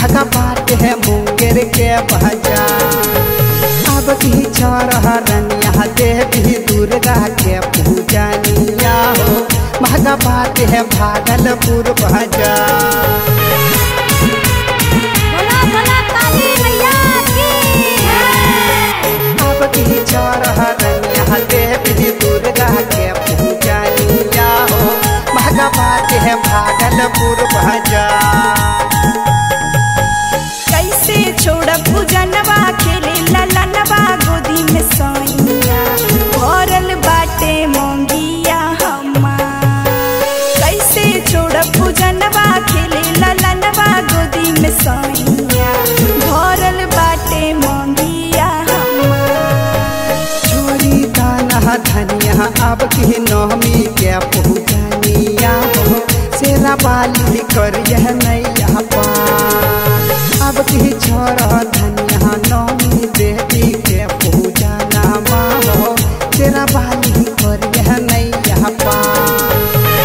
महका बात है मुंगेर के बाजार अब की छोरह रनिया देवी दुर्गा के पूजनिया हो महका बात है भागलपुर बाजार बोला बोला काली मैया की अब की छोरह रनिया देवी दुर्गा के पूजनिया हो महका बात है भागलपुर बाजार कैसे छोड़ पूजनवा खेले ललनवा गोदी में सोइया भरल बाटे मोंगिया हमार कैसे छोड़ पूजनवा खेले ललनवा गोदी में सोइया भरल बाटे मोंगिया हमार छोरी दाना धनिया अब की नौमी के पूजनिया हो सेरा बाली कर यह नैया पार अब की छोरा धनिया नौमी देवी के पूजना हो सेरा बाली कर यह नैया पार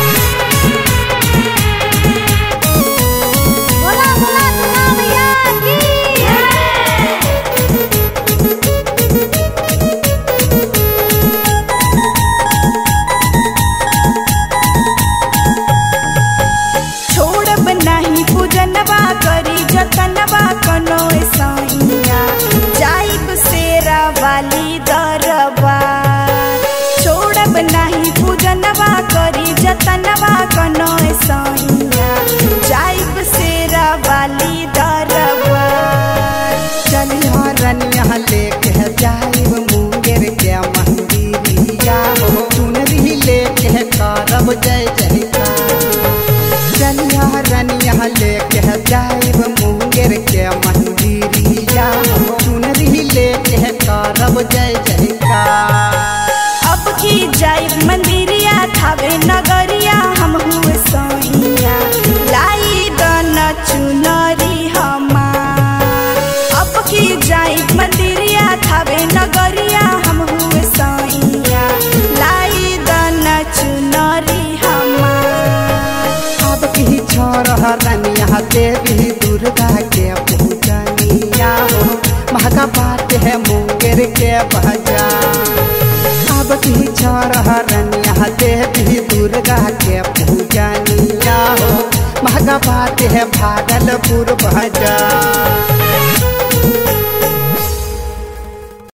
बोला बोला दुर्गा मैया की छोड़ब नाही पूजनवा करी जतनवा कनो सैया जाइब सेरा वाली दरबा छोड़ब नाही पूजनवा करी जतनवा कनो सैया जाइब सेरा वाली दरबा चलिया रनिया लेके जाइब मुंगेर के मंदिरिया हो चुनरी लेके करब जय जयकार चलिया रनिया लेके जाइब मुंगेर के मंदिरिया हो चुनरी लेके करब जय जयकार अब की जाइब मंदिरिया थावे नगरिया हम हुए सोइया लाई दन चुनरी हमार अब की जाइब मंदिरिया थावे नगरिया हम हुए सोइया लाई दन चुनरी हमार अब की छोरह रनिया देवी दुर्गा के पूजनिया हो महका बात है मुंगेर के बाजार अब की छोरह रनिया देवी दुर्गा के पूजनिया हो महका बात है भागलपुर बाजार